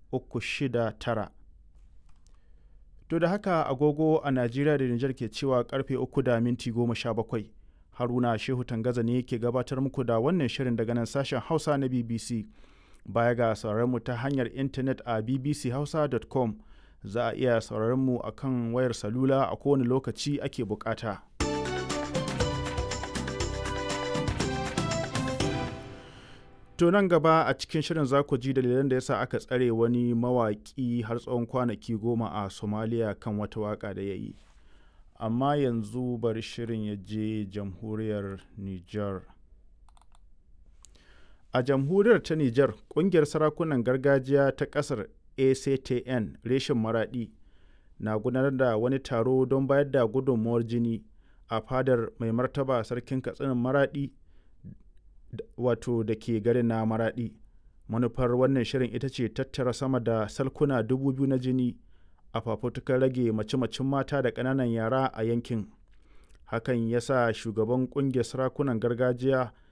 uku shida tara to da haka agogo a najeriya da nijar ke cewa karfe uku da minti goma sha bakwai haruna shehu tangaza ne ke gabatar muku da wannan shirin daga nan sashen hausa na bbc baya ga mu ta hanyar intanet a bbchausa.com za a iya sauraron mu a kan wayar salula a kowane lokaci ake bukata. To nan gaba a cikin shirin za ku ji dalilan da yasa aka tsare wani mawaƙi har tsawon kwanaki goma a Somalia kan wata waƙa da ya yi. Amma yanzu bari shirin ya je jamhuriyar Nijar. A jamhuriyar ta Nijar, ƙungiyar sarakunan gargajiya ta ƙasar ACTN reshen Maraɗi na gudanar da wani taro don bayar da gudunmuwar jini a fadar mai martaba sarkin katsinin Maraɗi wato da ke garin na Maraɗi. Manufar wannan shirin ita ce tattara sama da salkuna dubu biyu na jini a fafutukar rage mace-macen mata da ƙananan yara a yankin. Hakan ya sa shugaban ƙungiyar sarakunan gargajiya